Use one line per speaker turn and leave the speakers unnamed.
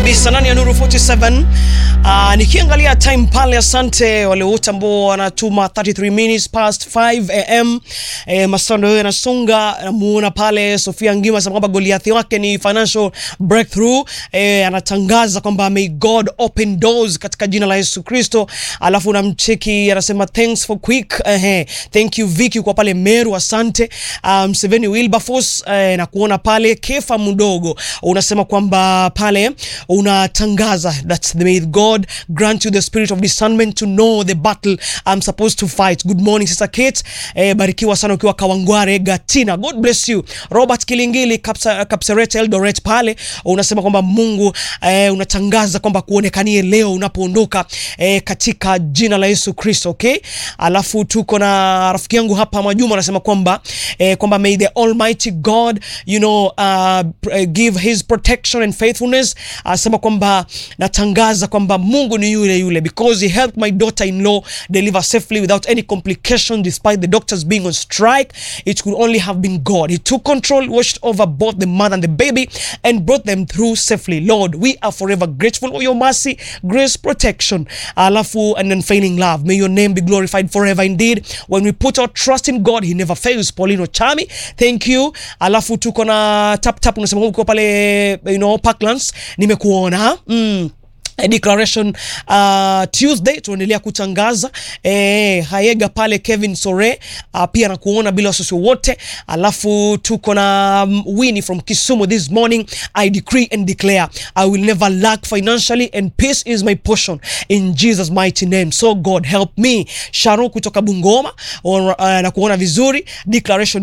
kabisa ndani ya Nuru 47. Uh, nikiangalia time pale, asante wale wote ambao wanatuma 33 minutes past 5 am. Eh, Masando yeye anasonga, namuona pale Sofia Ngima anasema kwamba Goliathi wake ni financial breakthrough. Eh, anatangaza kwamba may God open doors katika jina la Yesu Kristo. Alafu namcheki anasema thanks for quick. Eh, thank you Vicky kwa pale Meru, asante. Um, Seveni Wilberforce eh, na kuona pale Kefa mdogo unasema kwamba pale unatangaza that may God grant you the spirit of discernment to know the battle I'm supposed to fight. Good morning Sister Kate. Eh, barikiwa sana ukiwa Kawangware Gatina. God bless you. Robert Kilingili Kapsa, Kapseret Eldoret pale unasema kwamba Mungu eh, unatangaza kwamba kuonekanie leo unapoondoka eh, katika jina la Yesu Kristo, okay? Alafu tuko na rafiki yangu hapa Mwajuma anasema kwamba eh, kwamba may the almighty God you know uh, give his protection and faithfulness. Anasema kwamba natangaza kwamba Mungu ni yule yule because he helped my daughter in law deliver safely without any complication despite the doctors being on strike. It could only have been God. He took control, watched over both the mother and the baby and brought them through safely. Lord, we are forever grateful for your mercy, grace, protection, alafu and unfailing love. May your name be glorified forever indeed. When we put our trust in God, he never fails. Paulino Chami, thank you. Alafu tuko na tap tap unasema uko pale you know Parklands nimekuona mm. A declaration uh, Tuesday tunaendelea kutangaza eh, Hayega pale Kevin Sore uh, pia na kuona bila wasiwasi wote. Alafu tuko na um, Winnie from Kisumu this morning I decree and declare I will never lack financially and peace is my portion in Jesus mighty name so God help me. Sharon kutoka Bungoma or, uh, na kuona vizuri declaration